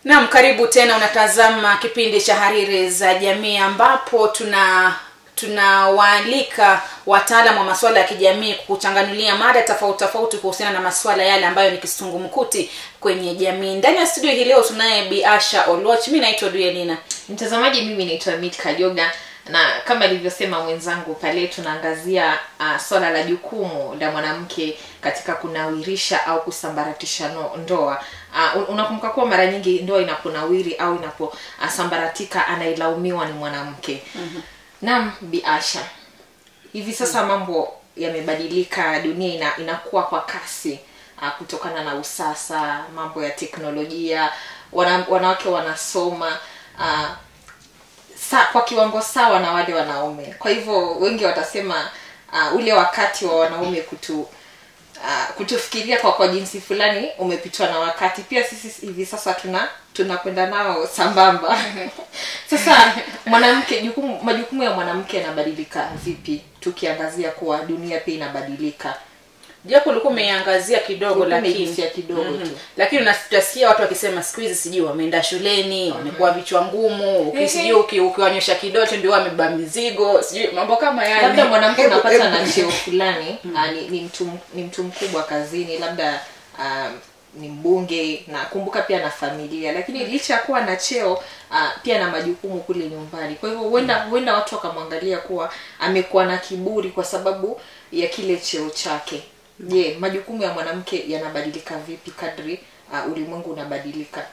Naam, karibu tena. Unatazama kipindi cha Hariri za Jamii ambapo tuna tunawaalika wataalamu wa masuala ya kijamii kuchanganulia mada tofauti tofauti kuhusiana na masuala yale ambayo ni kisungumkuti kwenye jamii. Ndani ya studio hii leo tunaye Bi Asha Oloch, mi naitwa Duelina. mtazamaji mimi naitwa mit kajoga na kama alivyosema mwenzangu pale tunaangazia uh, swala la jukumu la mwanamke katika kunawirisha au kusambaratisha no, ndoa uh, unakumbuka kuwa mara nyingi ndoa inaponawiri au inaposambaratika anailaumiwa ni mwanamke mm-hmm. naam biasha hivi sasa mambo yamebadilika dunia ina, inakuwa kwa kasi uh, kutokana na usasa mambo ya teknolojia wana, wanawake wanasoma uh, sa, kwa kiwango sawa na wale wanaume kwa hivyo wengi watasema uh, ule wakati wa wanaume kutu uh, kutufikiria kwa kwa jinsi fulani umepitwa na wakati pia sisi hivi sasa tuna tunakwenda nao sambamba sasa mwanamke jukumu majukumu ya mwanamke yanabadilika vipi tukiangazia kuwa dunia pia inabadilika japo ulikuwa umeiangazia kidogo Ulikuwa lakini umeigusia kidogo tu. lakini unasikia watu wakisema siku hizi sijui wameenda shuleni wamekuwa vichwa ngumu uki- sijui uki- ukiwanyosha kidoto ndio wamebeba mizigo sijui mambo kama yale labda mwanamke Hebu- unapata hebu- na cheo fulani ah, ni, ni mtu ni mtu mkubwa kazini labda um, ni mbunge na kumbuka pia na familia lakini licha ya kuwa na cheo uh, pia na majukumu kule nyumbani kwa hivyo huenda huenda watu wakamwangalia kuwa amekuwa na kiburi kwa sababu ya kile cheo chake je majukumu ya mwanamke yanabadilika vipi kadri uh, ulimwengu unabadilika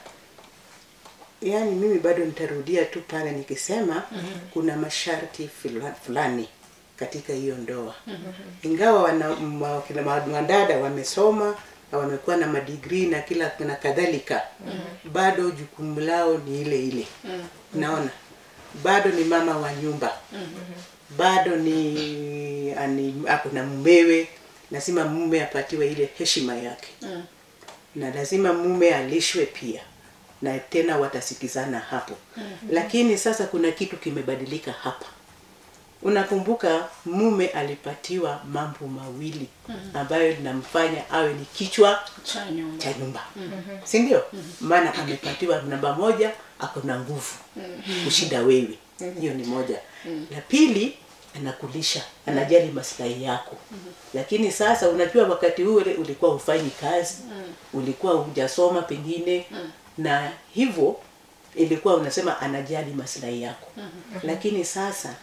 yaani mimi bado nitarudia tu pale nikisema mm-hmm. kuna masharti fula- fulani katika hiyo ndoa mm-hmm. ingawa wana ma- kina ma- wadada wamesoma na wamekuwa na madigrii na kila na kadhalika mm-hmm. bado jukumu lao ni ile ile mm-hmm. naona bado ni mama wa nyumba mm-hmm. bado ni ani, ako na mumewe lazima mume apatiwe ile heshima yake Mm. na lazima mume alishwe pia na tena watasikizana hapo mm-hmm. lakini sasa kuna kitu kimebadilika hapa unakumbuka mume alipatiwa mambo mawili mm-hmm. ambayo linamfanya awe ni kichwa cha nyumba cha nyumba mm-hmm. si ndio mm-hmm. maana amepatiwa namba moja ako na nguvu mm-hmm. kushinda wewe mm-hmm. hiyo ni moja mm-hmm. la pili anakulisha anajali maslahi yako mm-hmm. lakini sasa unajua wakati ule ulikuwa hufanyi kazi mm-hmm. ulikuwa hujasoma pengine mm-hmm. na hivyo ilikuwa unasema anajali maslahi yako mm-hmm. lakini sasa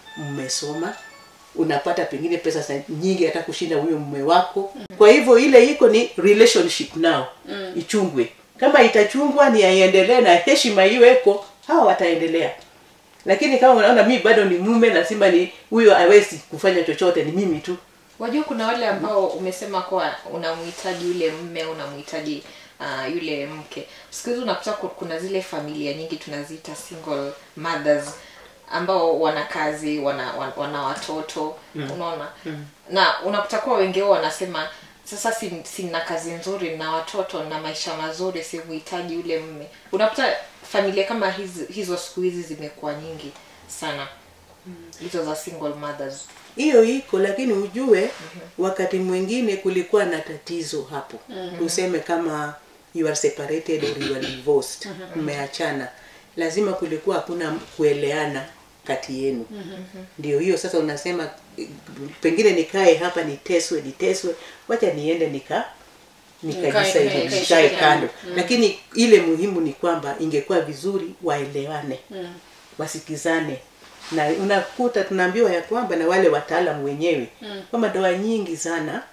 mmesoma unapata pengine pesa sa- nyingi hata kushinda huyo mume wako kwa hivyo ile iko ni relationship now mm. ichungwe kama itachungwa ni aiendelee na heshima iweko hawa wataendelea lakini kama unaona mi bado ni mume lazima ni huyo awezi kufanya chochote ni mimi tu wajua kuna wale ambao umesema kuwa unamhitaji yule mme unamhitaji uh, yule mke siku hizi unakuta ku- kuna zile familia nyingi tunaziita single mothers ambao wana kazi wana, wana, wana watoto mm. unaona mm. na unakuta kuwa wengi wao wanasema sasa si, sina kazi nzuri na watoto na maisha mazuri simuhitaji yule mme unakuta familia kama hizo, hizo siku hizi zimekuwa nyingi sana hizo za single mothers hiyo iko lakini ujue mm-hmm. wakati mwingine kulikuwa na tatizo hapo mm-hmm. useme kama you are separated or you are divorced mmeachana lazima kulikuwa hakuna kueleana kati yenu mm-hmm. ndio hiyo sasa unasema eh, pengine nikae hapa niteswe niteswe wacha niende nika Nikae- nikajisaidi nikae- nikae nikae kando lakini ile muhimu ni kwamba ingekuwa vizuri waelewane Mm. wasikizane na unakuta tunaambiwa ya kwamba na wale wataalamu wenyewe mm. kwamba ndoa nyingi sana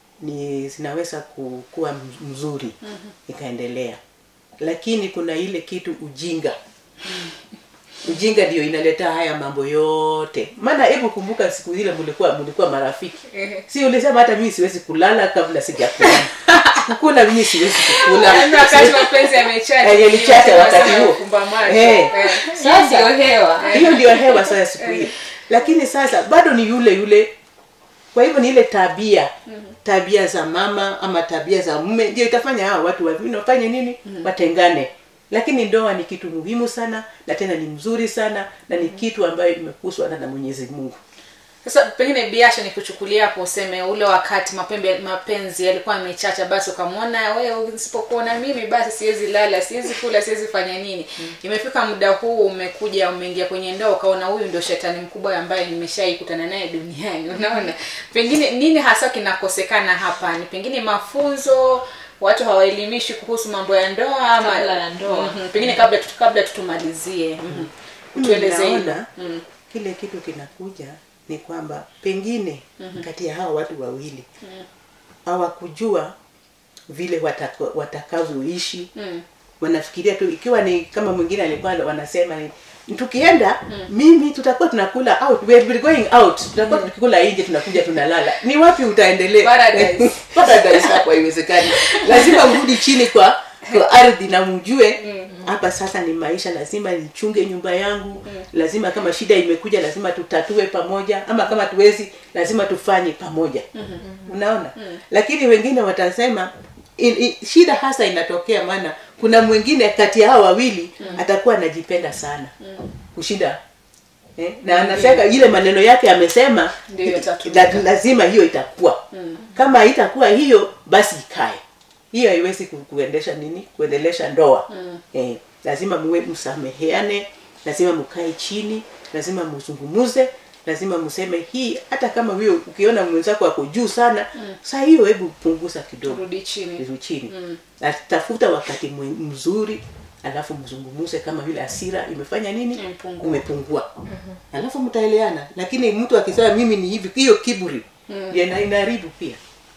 ni zinaweza ku- kuwa m- mzuri mm-hmm. ikaendelea lakini kuna ile kitu ujinga ujinga ndio inaleta haya mambo yote maana hebu kumbuka siku zile mlikuwa mlikuwa marafiki si ulisema hata mimi siwezi kulala kabla sijakula kukula mimi siwezi kukula Yaani wakati mapenzi yamechacha, Eh, yalichacha wakati wanasema huo. kufumba macho. Eh. Eh. Sasa- ndio hewa hiyo ndio hewa sasa siku hiyo lakini sasa bado ni yule yule kwa hivyo ni ile tabia tabia za mama ama tabia za mume ndio itafanya hawa watu wawili wafanye nini watengane lakini ndoa ni kitu muhimu sana na tena ni mzuri sana na ni kitu ambayo imekuswa na na mwenyezi mungu sasa pengine biasha ni kuchukulia hapo useme ule wakati mapembe mapenzi yalikuwa yamechacha basi ukamwona wewe usipokuona mimi basi siwezi lala siwezi kula siwezi fanya nini imefika muda huu umekuja umeingia kwenye ndoa ukaona huyu ndio shetani mkubwa ambaye nimeshaikutana naye duniani unaona pengine nini hasa kinakosekana hapa ni pengine mafunzo watu hawaelimishwi kuhusu mambo ya ndoa ama Kabla ya ndoa. Mhm. pengine kabla tu- kabla tutumalizie mm tueleze hilo Naona mm. kile kitu kinakuja ni kwamba pengine kati ya hawa watu wawili hawakujua vile watako- watakavyoishi Mm. wanafikiria tu ikiwa ni kama mwingine alikuwa wanasema ni tukienda mimi tutakuwa tunakula out we will be going out tutakuwa tukikula nje tunakuja tunalala ni wapi utaendelea Paradise. paradise hapo haiwezekani lazima urudi chini kwa kwa ardhi na mjue hapa sasa ni maisha lazima nichunge nyumba yangu lazima kama shida imekuja lazima tutatue pamoja ama kama tuwezi lazima tufanye pamoja unaona lakini wengine watasema in, in, shida hasa inatokea maana kuna mwingine kati ya hao wawili atakuwa anajipenda sana kushinda eh? na anasema ile maneno yake amesema Ndio itatumika. la, lazima hiyo itakuwa kama haitakuwa hiyo basi ikae hiyo haiwezi ku- kuendesha nini kuendelesha ndoa eh, lazima muwe msameheane lazima mkae chini lazima mzungumuze lazima mseme hii hata kama huyo ukiona mwenzako ako juu sana saa hiyo hebu punguza kidogo turudi chini vizuri chini Na tafuta wakati mwe- mzuri alafu mzungumuze kama vile hasira imefanya nini Imepungua. umepungua alafu mtaeleana lakini mtu akisema mimi ni hivi hiyo kiburi ndio ina- inaharibu pia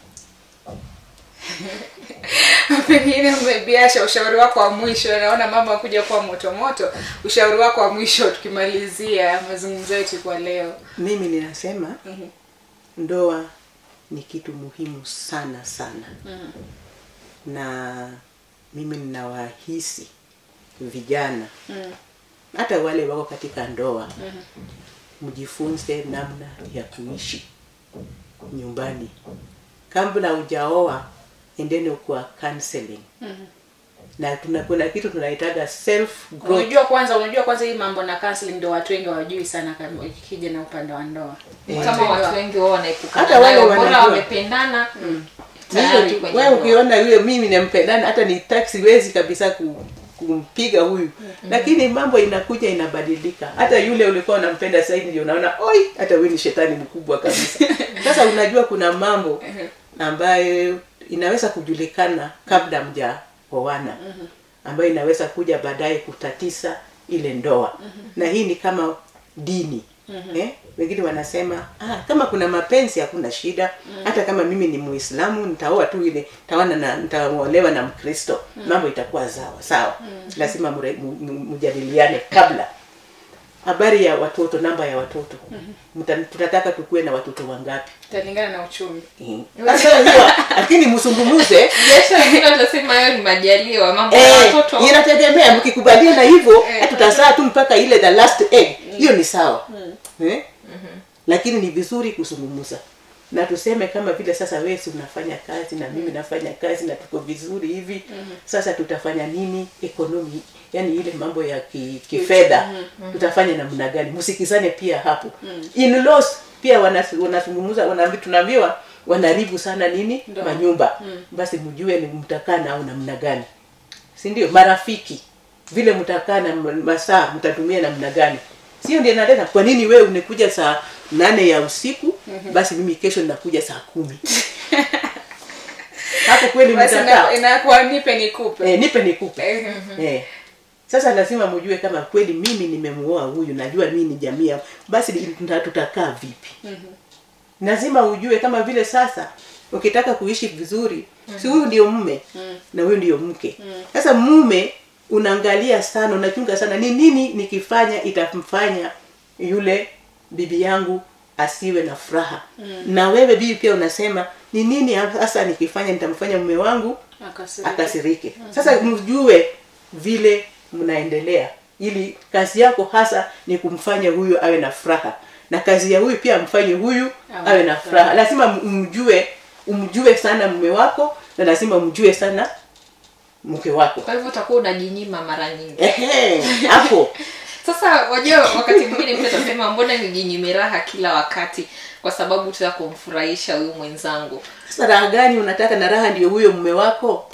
pengine umebiasha ushauri wako wa mwisho naona mama akuja kuwa moto moto ushauri wako wa mwisho tukimalizia mazungumzo yetu kwa leo mimi ninasema ndoa ni kitu muhimu sana sana na mimi ninawahisi vijana hata wale wako katika ndoa mjifunze namna ya kuishi nyumbani kabla hujaoa endeni kwa counseling na tuna kuna kitu tunaitaga self growth unajua kwanza unajua kwanza hii mambo na counseling ndio watu wengi hawajui sana kama ikija na upande wa ndoa kama watu wengi wao wanaepukana Hata wale nayo, bora wanajua. wamependana tayari Hiyo tu, kwenye wewe ndoa. ukiona yule mimi nampendana hata ni taxi wezi kabisa ku, kumpiga huyu lakini mambo inakuja inabadilika hata yule ulikuwa unampenda zaidi ndio unaona oi hata huyu ni shetani mkubwa kabisa sasa unajua kuna mambo ambayo inaweza kujulikana kabla mjaoana ambayo inaweza kuja baadaye kutatisa ile ndoa na hii ni kama dini eh? wengine wanasema ah, kama kuna mapenzi hakuna shida hata kama mimi ni muislamu nitaoa tu ile tawana na nitaolewa na mkristo mambo itakuwa sawa sawa lazima mure- mu- mu- mjadiliane kabla habari ya watoto namba ya watoto Mta- tunataka tukuwe na watoto wangapi italingana na uchumi Eh. Sasa hiyo, lakini msungumuze biashara wengine watasema hayo ni majaliwa mambo ya Eh, watoto inategemea mkikubaliana hivyo eh, tutazaa tu mpaka ile the last egg hiyo ni sawa eh? lakini ni vizuri kuzungumza na tuseme kama vile sasa wewe si unafanya kazi na mimi nafanya kazi na tuko vizuri hivi sasa tutafanya nini economy yani ile mambo ya ki, kifedha tutafanya namna gani msikizane pia hapo in-laws pia wanas- wanazungumza wanaambi tunaambiwa wanaribu sana nini Ndoa. manyumba basi mjue ni mtakaa nao namna gani si ndio marafiki vile mtakaa na m- masaa mtatumia namna gani sio ndio naleta kwa nini wewe unakuja saa nane ya usiku basi mimi kesho ninakuja saa kumi hapo kweli basi mtakaa ina- inakuwa nipe nikupe eh, nipe nikupe Eh, eh. sasa lazima mjue kama kweli mimi nimemuoa huyu najua mimi ni jamii yangu basi tuta- tutakaa vipi lazima ujue kama vile sasa ukitaka kuishi vizuri si huyu ndio mume na huyu ndio mke sasa mume unaangalia sana unachunga sana ni nini nikifanya itamfanya yule bibi yangu asiwe na furaha na wewe bibi pia unasema ni nini hasa nikifanya nitamfanya mume wangu akasirika. akasirike sasa mjue vile mnaendelea ili kazi yako hasa ni kumfanya huyu awe na furaha na kazi ya huyu pia mfanye huyu Awe awe na na furaha lazima mjue umjue sana mume wako na lazima mjue sana mke wako kwa hivyo utakuwa unajinyima mara nyingi ehe hapo sasa wajua wakati mwingine mtu atasema mbona nijinyime raha kila wakati kwa sababu tu ya kumfurahisha huyu mwenzangu sasa raha gani unataka na raha ndio huyo mume wako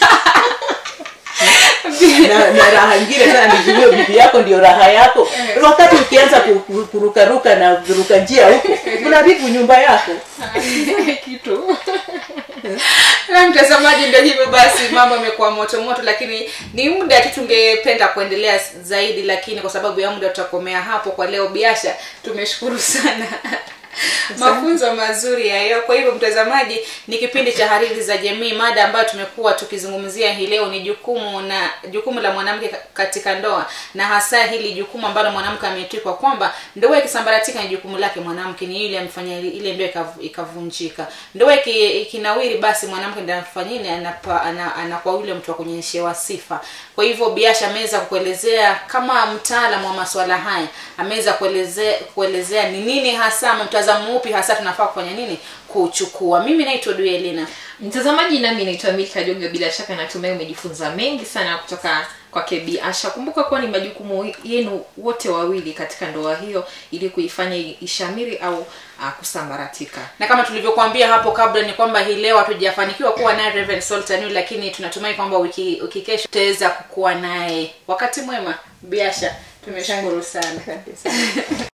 na, na raha ingine sana ni huyo bibi yako ndio raha yako wakati ukianza ku- ku- kurukaruka na kuruka njia huko unaharibu nyumba yako kitu na mtazamaji ndio hivyo basi mambo yamekuwa moto moto lakini ni muda tu tungependa kuendelea zaidi lakini kwa sababu ya muda tutakomea hapo kwa leo biasha tumeshukuru sana mafunzo mazuri hayo kwa hivyo mtazamaji ni kipindi cha hariri za jamii mada ambayo tumekuwa tukizungumzia hii leo ni jukumu na jukumu la mwanamke ka- katika ndoa na hasa hili jukumu ambalo mwanamke ametwikwa kwamba ndoa ikisambaratika ni jukumu lake mwanamke ni yule amefanya ili- ile ndoa ikav- ikavunjika ndoa iki- ikinawiri basi mwanamke ndiye anafanya nini anapa- ana- anakuwa yule mtu wa kunyeshewa sifa kwa hivyo biasha ameweza kuelezea kama mtaalamu wa masuala haya ameweza kuelezea kuelezea ni nini hasa ama mtazamo upi hasa tunafaa kufanya nini kuchukua mimi naitwa duelina mtazamaji nami naitwa milka joga bila shaka natumai umejifunza mengi sana kutoka kwake Bi asha kumbuka kuwa ni majukumu yenu wote wawili katika ndoa hiyo ili kuifanya ishamiri au uh, kusambaratika na kama tulivyokuambia hapo kabla ni kwamba hii leo hatujafanikiwa kuwa naye Reverend Sultan lakini tunatumai kwamba wiki, wiki kesho tutaweza kukuwa naye wakati mwema biasha tumeshukuru sana